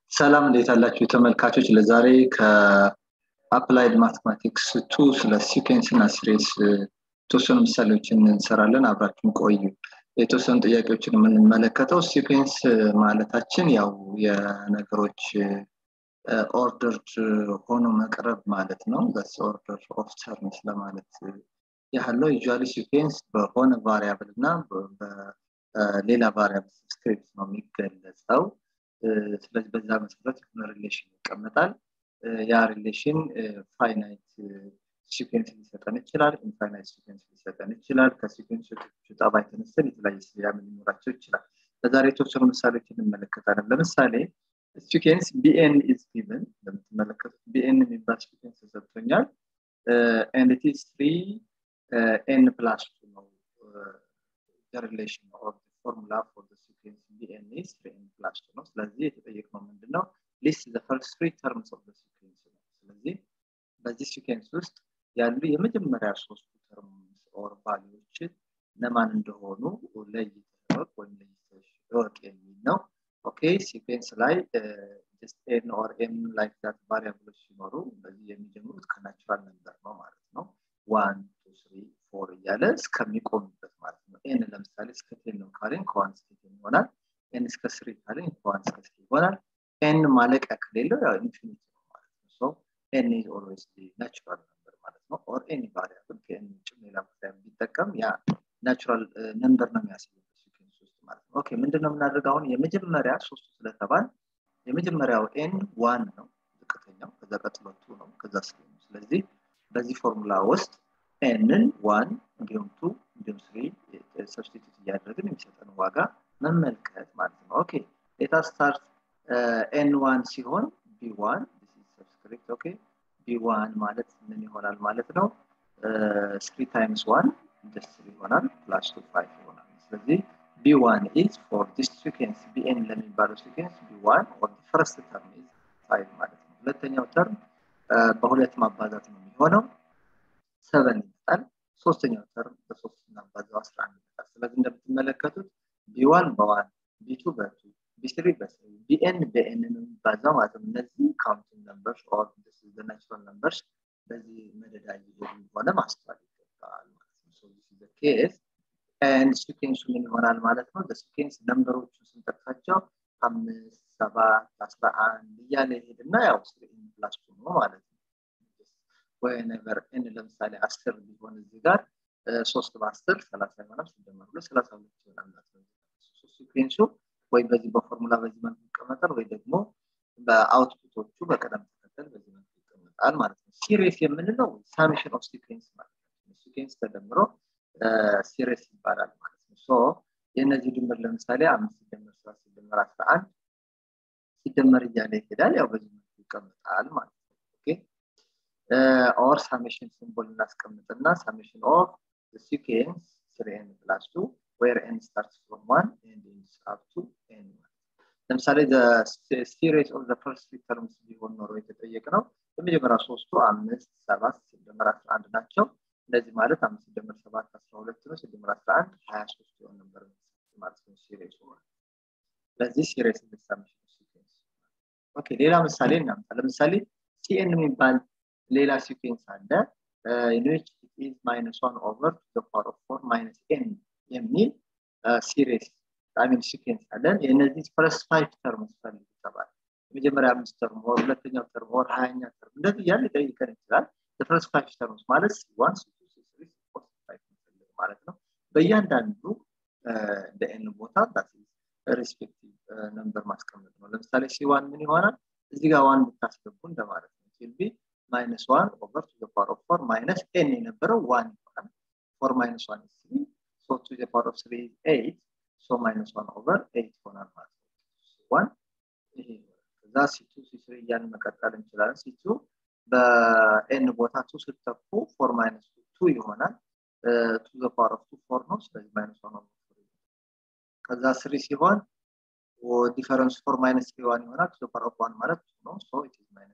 ሰላም እንዴት አላችሁ ተመልካቾች ለዛሬ ከአፕላይድ ማቴማቲክስ ቱ ስለ ሲኬንስ እና ሲሪስ የተወሰኑ ምሳሌዎችን እንሰራለን አብራችሁን ቆዩ የተወሰኑ ጥያቄዎችን የምንመለከተው ሲኬንስ ማለታችን ያው የነገሮች ኦርደርድ ሆኖ መቅረብ ማለት ነው በስ ኦርደር ኦፍ ተርምስ ለማለት ያህለው ዩዥዋሊ ሲኬንስ በሆነ ቫሪያብል እና በሌላ ቫሪያብል ስክሪፕት ነው የሚገለጸው ስለዚህ በዛ መሰረት የሆነ ሪሌሽን ይቀመጣል ያ ሪሌሽን ፋይናይት ሲኩንስ ሊሰጠን ይችላል ኢንፋይናይት ሲኩንስ ሊሰጠን ይችላል ከሲኩንሶቹ ጠባይ ተነስተን የተለያየ ስያሜ ሊኖራቸው ይችላል በዛሬ የተወሰኑ ምሳሌዎች እንመለከታለን ለምሳሌ ሲኩንስ ቢኤን ኢዝ ጊቨን እንደምትመለከቱት ቢኤን የሚባል ሲኩንስ ተሰጥቶኛል ኤንድ ኢት ኢዝ ትሪ ኤን ፕላስ ቱ ነው ሪሌሽን ኦፍ ፎርሙላ ፎር ሲኩንስ ቢኤን ኢዝ ትሪ ኤን ፕላስ ቱ ነው ስለዚህ የተጠየቅነው ምንድነው ሊስት ዘ ፈርስት ትሪ ተርምስ ኦፍ ሲኩንስ ነው ስለዚህ በዚህ ሲኩንስ ውስጥ ያሉ የመጀመሪያ ሶስቱ ተርምስ ኦር ቫሊዎችን እነማን እንደሆኑ ለይተህ ወይም ለይተሽ እወቅ የሚል ነው ኦኬ ሲኩንስ ላይ ኤን ኦር ኤም ላይክ ዛት ቫሪያብሎች ሲኖሩ በዚህ የሚጀምሩት ከናቹራል ነበር ነው ማለት ነው ዋን ቱ ስሪ ፎር እያለ እስከሚቆምበት ማለት ነው ኤን ለምሳሌ እስከ ቴን ነው ካልን ከዋን እስከ ቴን ይሆናል ኤን እስከ ስሪ ካልን ከዋን እስከ ስሪ ይሆናል ኤን ማለቂያ ከሌለው ያው ኢንፊኒቲ ነው ማለት ነው ሶ ኤን ኢዝ ኦልዌይስ ናቹራል ነምበር ማለት ነው ኦር ኤኒ ቫሪያብል ከኤን ውጭ ሌላ ቫሪያብል ቢጠቀም ያ ናቹራል ነምበር ነው የሚያሳየው ሲኩዌንስ ውስጥ ማለት ነው ኦኬ ምንድነው የምናደርገው አሁን የመጀመሪያ ሶስቱ ስለተባል የመጀመሪያው ኤን ዋን ነው ዝቅተኛው ከዛ ቀጥሎ ቱ ነው ከዛ ስሪ ነው ስለዚህ በዚህ ፎርሙላ ውስጥ ኤንን ዋን እንዲሁም ቱ እንዲሁም ስሪ ሰብስቲቱት እያደረግን የሚሰጠን ዋጋ መመልከት ማለት ነው ኦኬ ሌታ ስታርት ኤን ዋን ሲሆን ቢ ዋን ሰብስክሪፕት ኦኬ ቢ ዋን ማለት ምን ይሆናል ማለት ነው ስሪ ታይምስ ዋን ደስ ይሆናል ፕላስ ቱ ፋይቭ ይሆናል ስለዚህ ቢ ዋን ኢዝ ፎር ዲስ ሲኩንስ ቢኤን ለሚባለው ሲኩንስ ቢ ዋን ኦር ፈርስት ተርም ኢዝ ፋይቭ ማለት ነው ሁለተኛው ተርም በሁለት ማባዛት ነው የሚሆነው ሰቨን ይመጣል ሶስተኛው ተርም በሶስት እናባዛው አስራ አንድ ይመጣል ስለዚህ እንደምትመለከቱት ቢዋን በዋን ቢቱ በቱ ቢስሪ በስሪ ቢኤን በኤን ነው የሚባዛው ማለት ነው እነዚህ ካውንቲንግ ነምበርስ ኦር ናቹራል ነምበርስ በዚህ መደዳ እየሄዱ እንደሆነ ማስተዋል ይገባል ማለት ነው ሶ ኬስ ኤንድ ሲኬንሱ ምን ይሆናል ማለት ነው በሲኬንስ ነምበሮቹ ስንጠቅሳቸው አምስት ሰባት አስራ አንድ እያለ ይሄድና ያው ፕላስ ነው ማለት ነው ወይነቨር ኤን ለምሳሌ አስር ቢሆን እዚህ ጋር ሶስት በአስር ሰላሳ ይሆናል ሲደመር ሁለት ሰላሳ ሁለት ይሆናል ማለት ነው ሲኩዌንሱ ወይ በዚህ በፎርሙላ በዚህ መልኩ ይቀመጣል ወይ ደግሞ በአውትፑቶቹ በቀደም ተከተል በዚህ መልኩ ይቀመጣል ማለት ነው ሲሪስ የምንለው ሳሜሽን ኦፍ ሲኩዌንስ ማለት ነው ሲኩዌንስ ተደምሮ ሲሪስ ይባላል ማለት ነው ሶ የእነዚህ ድምር ለምሳሌ አምስት ሲደመር ሰባት ሲደመር አስራ አንድ ሲደመር እያለ ይሄዳል ያው በዚህ መልኩ ይቀመጣል ማለት ነው ኦኬ ኦር ሳሜሽን ሲምቦል እናስቀምጥና ሳሜሽን ኦፍ ሲኩዌንስ ስሪ ኤን ፕላስ ቱ ዌር ኤን ስታርትስ ፍሮም ዋን ኤንድ ኢንድስ አፕ ቱ ኤን ለምሳሌ ሲሪስ ኦፍ ፈርስት ትሪ ተርምስ ቢሆን ኖሮ የተጠየቅ ነው የመጀመሪያ ሶስቱ አምስት ሰባት ሲደመር አስራ አንድ ናቸው እንደዚህ ማለት አምስት ሲደመር ሰባት አስራ ሁለት ነው ሲደመር አስራ አንድ ሀያ ሶስት የሆን ነበር ማለት ነው ሲሪስ ሆነ ስለዚህ ሲሪስ ሳሜሽን ሲኩዌንስ ኦኬ ሌላ ምሳሌ እናምጣ ለምሳሌ ሲኤን የሚባል ሌላ ሲኩዌንስ አለ ዊች ኢዝ ማይነስ ዋን ኦቨር ቱ ዘ ፓወር ኦፍ ፎር ማይነስ ኤን የሚል ሲሪስ ሚን ሲኩዌንስ አለን የእነዚህ ፈርስት ፋይቭ ተርምስ ፈልግ ይተባል የመጀመሪያ አምስት ተርም ወር ሁለተኛው ተርም ወር ሀያኛ ተርም እንደዚህ እያለ ሊጠይቀን ይችላል ፈርስት ፋይቭ ተርምስ ማለት ዋን ማለት ነው በእያንዳንዱ በኤን ቦታ ሪስፔክቲቭ ነምበር ማስቀመጥ ነው ለምሳሌ ሲዋን ምን ይሆናል እዚህ ጋር ዋን ብታስገቡ እንደማለት ነው ሲልቢ ማይነስ ዋን ኦቨር ቱ ፓወር ኦፍ ፎር ማይነስ ኤን የነበረው ዋን ይሆናል ፎር ማይነስ ዋን ስሪ ሶ ቱ ፓወር ኦፍ ስሪ ኤይት ሶ ማይነስ ዋን ኦቨር ኤይት ይሆናል ማለት ነው ዋን ይሄ ከዛ ሲቱ ሲስሪ እያልን መቀጠል እንችላለን ሲቱ በኤን ቦታ ቱ ስተኩ ፎር ማይነስ ቱ ይሆናል ቱ ዘ ፓወር ኦፍ ቱ ፎር ነው ስለዚህ ማይነስ ዋን ኦቨር ከዛ ስሪ ሲሆን ዲፈረንስ ፎር ማይነስ ስሪ ዋን ይሆናል ቱ ዘ ፓወር ኦፍ ዋን ማለት ቱ ነው ሶ ኢት ኢዝ ማይነስ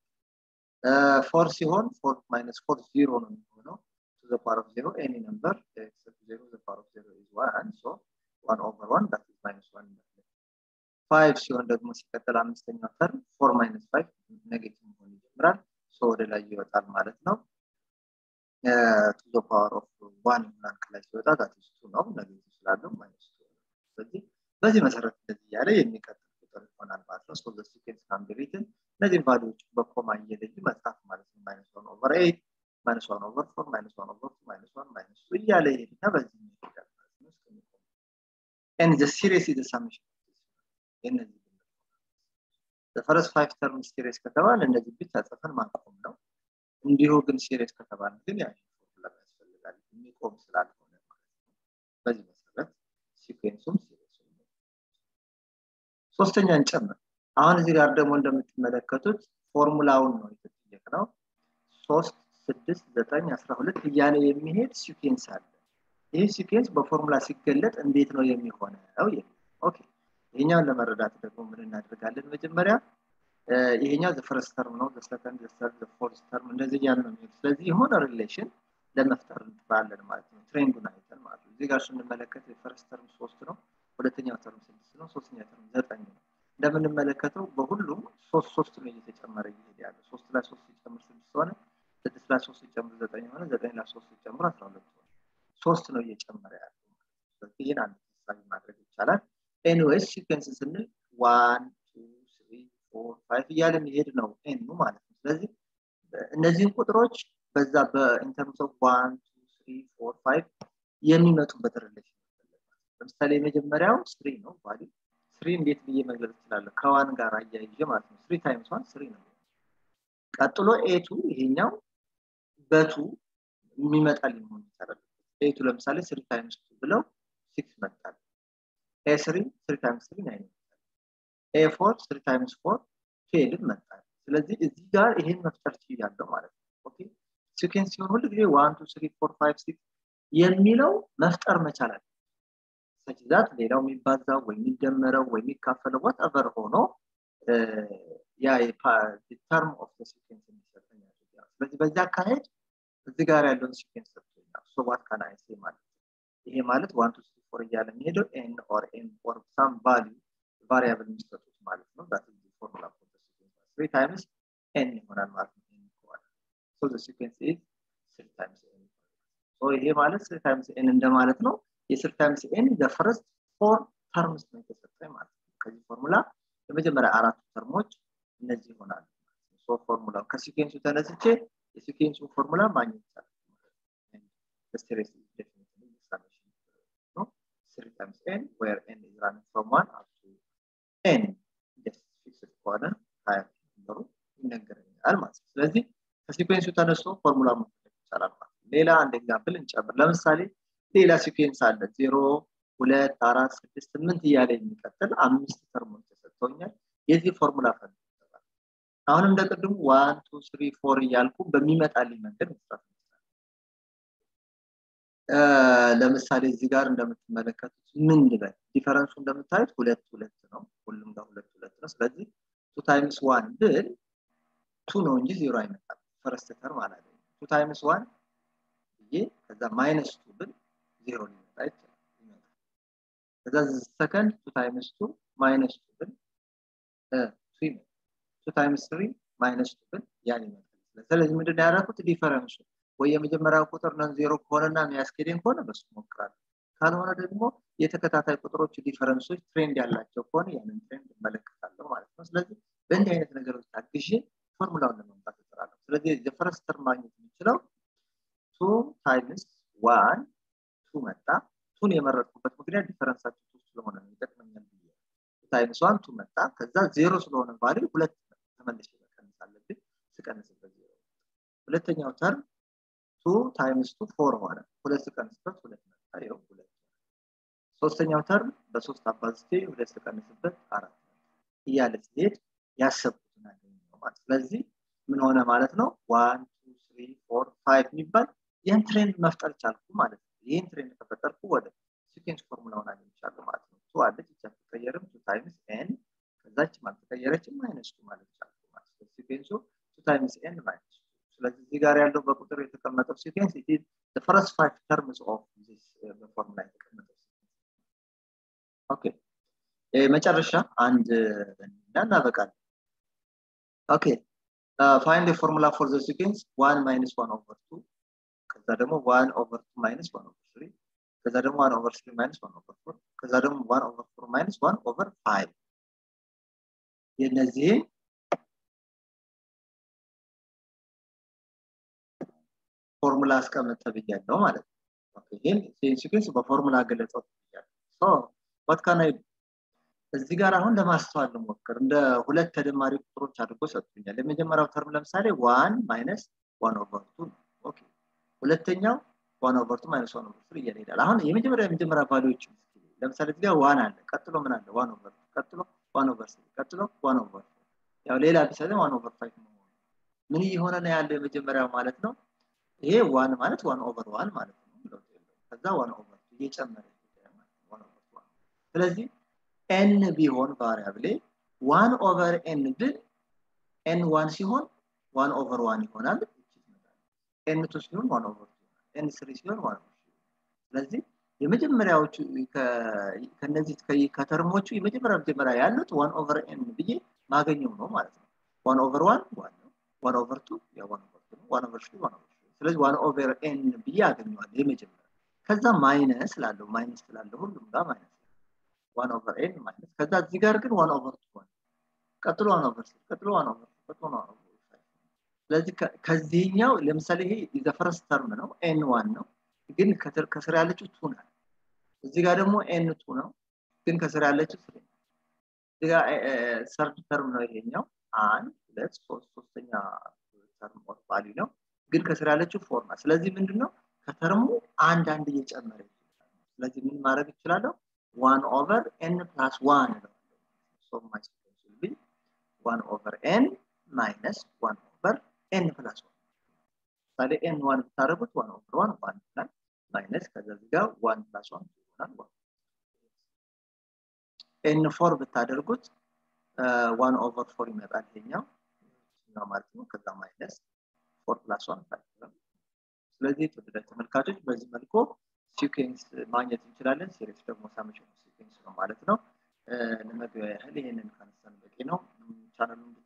ፎር ሲሆን ፎር ማይነስ ፎር ዚሮ ነው የሚሆነው ቱ ዘ ፓወር ኦፍ ዜሮ ኤኒ ነምበር ኤክሰፕት ዜሮ ዘ ፓወር ኦፍ ዜሮ ኢዝ ዋን ሶ ዋን ኦቨር ዋን ዳት ኢዝ ማይነስ ዋን ፋይቭ ሲሆን ደግሞ ሲቀጥል አምስተኛው ተርም ፎር ማይነስ ፋይቭ ኔጌቲቭ መሆን ይጀምራል ሶ ወደ ላይ ይወጣል ማለት ነው ቱ ዘ ፓወር ኦፍ ዋን ይሆናል ከላይ ሲወጣ ዛትስ ቱ ነው ኔጌቲቭ ስላለው ማይነስ ቱ ስለዚህ በዚህ መሰረት እንደዚህ እያለ የሚቀጥል ቁጥር ይሆናል ማለት ነው ሶ ዘ ሲኩዌንስ ካን ቢ ሪትን እነዚህን ቫሊዎች በኮማ እየለዩ መጻፍ ማለት ነው ማይነስ ዋን ኦቨር ኤይት ማይነስ ዋን ኦቨር ፎር ማይነስ ዋን ኦቨር ቱ ማይነስ ዋን ማይነስ ቱ እያለ ይሄድና በዚህ ይሄዳል ማለት ነው እስከሚቆም ኤንድ ዘ ሲሪየስ ኢዝ ሳሜሽን የእነዚህ ፈረስ ፋይቭ ተርም ሲሪየስ ከተባለ እነዚህ ብቻ ጽፈን ማቆም ነው እንዲሁ ግን ሲሪየስ ከተባለ ግን ያ ፎርሙላ ያስፈልጋል የሚቆም ስላልሆነ ማለት ነው በዚህ መሰረት ሲኩዌንሱም ሲሪየስ ሶስተኛ እንጨምር አሁን እዚህ ጋር ደግሞ እንደምትመለከቱት ፎርሙላውን ነው የተጠየቅነው ሶስት ስድስት ዘጠኝ አስራ ሁለት እያለ የሚሄድ ሲኩዌንስ አለ ይህ ሲኩዌንስ በፎርሙላ ሲገለጥ እንዴት ነው የሚሆነው ኦኬ ይሄኛውን ለመረዳት ደግሞ ምን እናደርጋለን መጀመሪያ ይሄኛው ዘፈረስ ተርም ነው ዘሰከንድ ዘሰርድ ዘፎርስ ተርም እንደዚህ እያለ ነው የሚሄድ ስለዚህ የሆነ ሪሌሽን ለመፍጠር እንጥራለን ማለት ነው ትሬንዱን አይተን ማለት ነው እዚህ ጋር ስንመለከት የፈረስ ተርም ሶስት ነው ሁለተኛው ተርም ስድስት ነው ሶስተኛ ተርም ዘጠኝ ነው እንደምንመለከተው በሁሉም ሶስት ሶስት ነው እየተጨመረ እየሄደ ያለ ሶስት ላይ ሶስት ሲጨምር ስድስት ሆነ ስድስት ላይ ሶስት ሲጨምር ዘጠኝ ሆነ ዘጠኝ ላይ ሶስት ሲጨምር አስራ ሁለት ሆነ ሶስት ነው እየጨመረ ያለው ስለዚህ ይህን አንድ ተሳቢ ማድረግ ይቻላል ኤኒዌይስ ሲኩዌንስ ስንል ዋን ቱ ስሪ ፎር ፋይቭ እያለ የሚሄድ ነው ኤኑ ማለት ነው ስለዚህ እነዚህን ቁጥሮች በዛ በኢንተርምስ ኦፍ ዋን ቱ ስሪ ፎር ፋይቭ የሚመጡበት ሪሌሽን ለምሳሌ የመጀመሪያው ስሪ ነው ቫሊ ስሪ እንዴት ብዬ መግለጽ እችላለሁ ከዋን ጋር አያይዤ ማለት ነው ስሪ ታይምስ ዋን ስሪ ነው ቀጥሎ ኤቱ ይሄኛው በቱ የሚመጣ ሊሆን ይችላል ኤቱ ለምሳሌ ስሪ ታይምስ ቱ ብለው ሲክስ መጣል ኤ ስሪ ስሪ ታይምስ ስሪ ናይን ይመጣል ኤ ፎር ስሪ ታይምስ ፎር ትዌልቭ መጣል ስለዚህ እዚህ ጋር ይሄን መፍጠር ችያለሁ ማለት ነው ኦኬ ሲኩዌንስ ሲሆን ሁሉ ጊዜ ዋን ቱ ስሪ ፎር ፋይቭ ሲክስ የሚለው መፍጠር መቻል አለ ሰጅዛት ሌላው የሚባዛው ወይ የሚደመረው ወይ የሚካፈለው ወትኤቨር ሆኖ ያ ተርም ኦፍ ሲኩዌንስ እንዲሰጠኝ ስለዚህ በዚህ አካሄድ እዚህ ጋር ያለውን ሲኩዌንስ ሰጥቶኛል ሶ ዋት ካን አይ ሴ ማለት ይሄ ማለት ዋን ቱ ስሪ ፎር እያለ የሚሄደው ኤን ኦር ኤን ኦር ሳም ቫሊዩ ቫሪያብል የሚሰጡት ማለት ነው ዛት ኢዝ ፎርሙላ ፎር ዘ ሲኩዌንስ ስሪ ታይምስ ኤን ይሆናል ማለት ነው ኤን ከሆነ ሶ ዘ ሲኩዌንስ ኢዝ ስሪ ታይምስ ኤን ሶ ይሄ ማለት ስሪ ታይምስ ኤን እንደማለት ነው የስሪ ታይምስ ኤን ዘ ፈርስት ፎር ተርምስ ነው የተሰጠኝ ማለት ነው ከዚህ ፎርሙላ የመጀመሪያ አራቱ ተርሞች እነዚህ ይሆናሉ ሶ ፎርሙላው ከሲኩዌንሱ ተነስቼ የሲኩዌንሱ ፎርሙላ ማግኘት ይቻላል ስቴሬስ three times n where n is running from 1 up to n just fixed ከሆነ ሀያ ነበሩ ይነገረኛል ማለት ነው ስለዚህ ከሲኩዌንሱ ተነስቶ ፎርሙላ መፈለግ ይቻላል ማለት ነው ሌላ አንድ ኤግዛምፕል እንጨምር ለምሳሌ ሌላ ሲኩዌንስ አለ ዜሮ ሁለት አራት ስድስት ስምንት እያለ የሚቀጥል አምስት ተርሞች ተሰጥተውኛል የዚህ ፎርሙላ ፈልግ አሁን እንደ ቅድሙ ዋን ቱ ስሪ ፎር እያልኩ በሚመጣልኝ መንገድ መስራት ለምሳሌ እዚህ ጋር እንደምትመለከቱት ምን ልበል ዲፈረንሱ እንደምታዩት ሁለት ሁለት ነው ሁሉም ጋር ሁለት ሁለት ነው ስለዚህ ቱ ታይምስ ዋን ብል ቱ ነው እንጂ ዜሮ አይመጣም ፈረስት ተርም አላገኝ ቱ ታይምስ ዋን ብዬ ከዛ ማይነስ ቱ ብል ዜሮ ሊመጣ ይችላል ይመጣል ከዛ ሰከንድ ቱ ታይምስ ቱ ማይነስ ቱ ብል ቱ ይመጣል ቱ ታይምስ ትሪ ማይነስ ቱ ብል ያን ይመጣል ስለዚህ ምንድን ያደረኩት ዲፈረንሱ ወይ የመጀመሪያው ቁጥር ነን ዜሮ ከሆነና የሚያስኬደኝ ከሆነ በሱ ሞክራለሁ ካልሆነ ደግሞ የተከታታይ ቁጥሮች ዲፈረንሶች ትሬንድ ያላቸው ከሆነ ያንን ትሬንድ እመለከታለሁ ማለት ነው ስለዚህ በእንዲህ አይነት ነገሮች ታግዤ ፎርሙላውን ለመምጣት እጥራለሁ ስለዚህ የፈረስት ተርም ማግኘት የሚችለው ቱ ታይምስ ዋን ቱ መጣ ቱን የመረጥኩበት ምክንያት ዲፈረንሳቸው ቱ ስለሆነ ነው ይጠቅመኛል ብዬ ታይምስ ዋን ቱ መጣ ከዛ ዜሮ ስለሆነ ቫሊ ሁለት ተመልሼ መቀነስ አለብኝ ስቀንስበት ዜሮ ሁለተኛው ተርም ቱ ታይምስ ቱ ፎር ሆነ ሁለት ስቀንስበት ሁለት መጣ ይኸው ሁለት ሶስተኛው ተርም በሶስት አባዝቴ ሁለት ስቀንስበት አራት እያለ ሲሄድ ያሰብኩትን አገኘው ማለት ስለዚህ ምን ሆነ ማለት ነው ዋን ቱ ስሪ ፎር ፋይቭ የሚባል ይህን ትሬንድ መፍጠር ቻልኩ ማለት ነው ይህን ትሬንድ ከፈጠርኩ ወደ ሲኬንስ ፎርሙላውን አግኝቻለሁ ማለት ነው ቱ አለች ይቻ ትቀየርም ቱ ታይምስ ኤን ከዛች አልተቀየረችም ማይነስ ቱ ማለት ቻልኩ ማለት ነው ሲኬንሱ ቱ ታይምስ ኤን ማይነስ ስለዚህ እዚህ ጋር ያለው በቁጥር የተቀመጠው ሲኬንስ ኢት ፈረስት ፋይቭ ተርምስ ኦፍ ዚስ በፎርሙላ የተቀመጠው ኦኬ መጨረሻ አንድ እናበቃለን ኦኬ ፋይንድ ፎርሙላ ፎር ዘ ሲኩዌንስ ዋን ማይነስ ዋን ኦቨር ቱ ከዛ ደግሞ ዋን ኦቨር ቱ ማይነስ ዋን ኦቨር ስሪ ከዛ ደግሞ ዋን ኦቨር ስሪ ማይነስ ዋን ኦቨር ፎር ከዛ ደግሞ ዋን ኦቨር ፎር ማይነስ ዋን ኦቨር ፋይቭ የእነዚህን ፎርሙላ አስቀምጥ ብያለሁ ማለት ነው ይህን ሲኩዌንስ በፎርሙላ ገለጸው ብያለሁ ዋት ካን አይ እዚህ ጋር አሁን ለማስተዋል ልሞክር እንደ ሁለት ተደማሪ ቁጥሮች አድርጎ ሰጥቶኛል የመጀመሪያው ተርም ለምሳሌ ዋን ማይነስ ዋን ኦቨር ቱ ኦኬ ሁለተኛው ዋን ኦቨር ቱ ማይነስ ዋን ኦቨር ስሪ እያለ ይሄዳል አሁን የመጀመሪያ የመጀመሪያ ቫሊዎች ለምሳሌ እዚህ ጋር ዋን አለ ቀጥሎ ምን አለ ዋን ኦቨር ቀጥሎ ዋን ኦቨር ስሪ ቀጥሎ ዋን ኦቨር ያው ሌላ ቢሰለ ዋን ኦቨር ፋይቭ መሆኑ ምን እየሆነ ነው ያለው የመጀመሪያው ማለት ነው ይሄ ዋን ማለት ዋን ኦቨር ዋን ማለት ነው ከዛ ዋን ኦቨር እየጨመረ ስለዚህ ኤን ቢሆን ቫሪያብሌ ዋን ኦቨር ኤን ብል ኤን ዋን ሲሆን ዋን ኦቨር ዋን ይሆናል ኤን ቱ ሲሆን ዋን ኦቨር ኤን ስሪ ሲሆን ዋን ኦቨር ስለዚህ የመጀመሪያዎቹ ከነዚህ ከተርሞቹ የመጀመሪያ መጀመሪያ ያሉት ዋን ኦቨር ኤን ብዬ ማገኘው ነው ማለት ነው ዋን ኦቨር ዋን ዋን ነው ዋን ኦቨር ቱ ያ ዋን ኦቨር ቱ ዋን ኦቨር ስሪ ዋን ኦቨር ስለዚህ ዋን ኦቨር ኤን ብዬ አገኘዋል የመጀመሪያ ከዛ ማይነስ ላለው ማይነስ ላለው ሁሉም ጋር ማይነስ ዋን ኦቨር ኤን ማይነስ ከዛ እዚህ ጋር ግን ዋን ኦቨር ቱ ሆነ ቀጥሎ ዋን ኦቨር ስሪ ቀጥሎ ዋን ኦቨር ቀጥሎ ዋን ኦቨር ስለዚህ ከዚህኛው ለምሳሌ ይሄ ዘፈረስ ተርም ነው ኤን ዋን ነው ግን ከስር ያለችው ቱ ናት እዚህ ጋር ደግሞ ኤን ቱ ነው ግን ከስር ያለችው ስሪ እዚህ ጋር ሰርድ ተርም ነው ይሄኛው አንድ ሁለት ሶስት ሶስተኛ ተርም ኦፍ ቫሊ ነው ግን ከስር ያለችው ፎር ናት ስለዚህ ምንድነው ከተርሙ አንድ አንድ እየጨመረ ይችላል ስለዚህ ምን ማድረግ ይችላለሁ ዋን ኦቨር ኤን ፕላስ ዋን ሶ ማይ ሲኩዌንስ ቢ ዋን ኦቨር ኤን ማይነስ ዋን ኦቨር ኤን ፕላስ ዋን ምሳሌ ኤን ዋን ብታደረጉት ዋን ኦቨር ዋን ዋን ይላል ማይነስ ከዛ እዚህ ጋር ዋን ፕላስ ዋን ይሆናል ዋን ኤን ፎር ብታደርጉት ዋን ኦቨር ፎር ይመጣል ይሄኛው ማለት ነው ከዛ ማይነስ ፎር ፕላስ ዋን ስለዚህ የተወደዳችሁ ተመልካቾች በዚህ መልኩ ሲኩዌንስ ማግኘት እንችላለን ሲሪስ ደግሞ ሳምሽን ሲኩዌንስ ነው ማለት ነው ለመግቢያ ያህል ይህንን ካነሳን በቂ ነው ቻናሉን